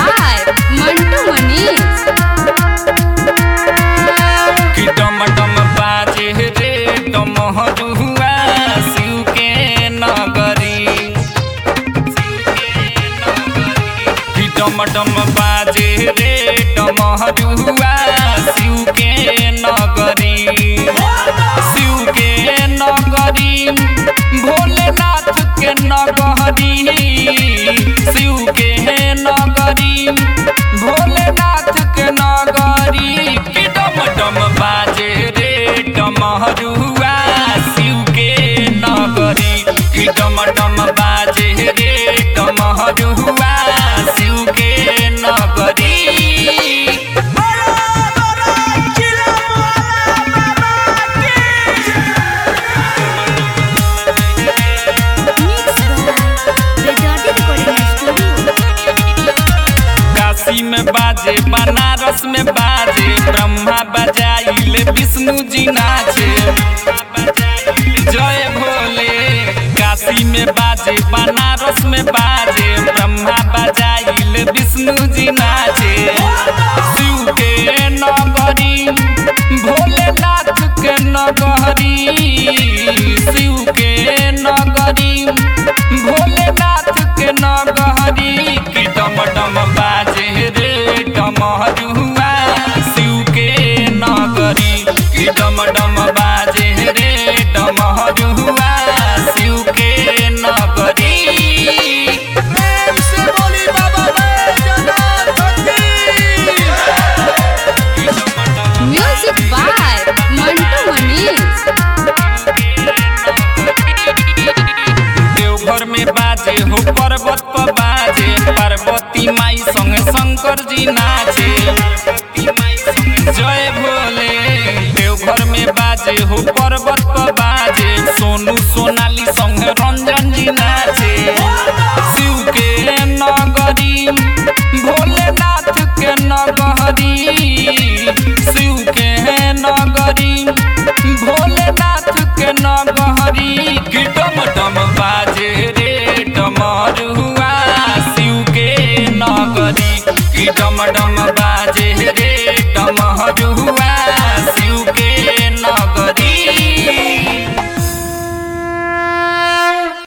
by Mantu Manish. कि डम डम बाजे रे डमहरुआ शिव के नगरी कि डम डम बाजे रे डमहरुआ शिव के नगरी शिव के नगरी भोलेनाथ के नगरी शिव के नगरी भोलेनाथ के नगरी कि डम डम बाजे रे डमहरुआ शिव के नगरी कि डम डम बाजे रे डमहरुआ शिव के नगरी Mixed by Rajati Recording Studio. Kashi में बाजे बनारस में बाजे ब्रह्मा बजाइले विष्णु जी नाचे जय भोले काशी में बाजे बनारस में बाजे ब्रह्मा बजाइले विष्णु जी नाचे शिव के नगरी भोलेनाथ के नगरी शिव के नगरी भोलेनाथ के नगरी कि डम डम बाजे रे डमरुआ शिव के नगरी कि डम डम बाजे रे डमरुआ शिव के नगरी Music by Mantu Manish. Deoghar में बाजे हो पर्वत पर बाजे पार्वती माई संग शंकर जी नाचे जय भोले देवघर में बाजे हो पर्वत पर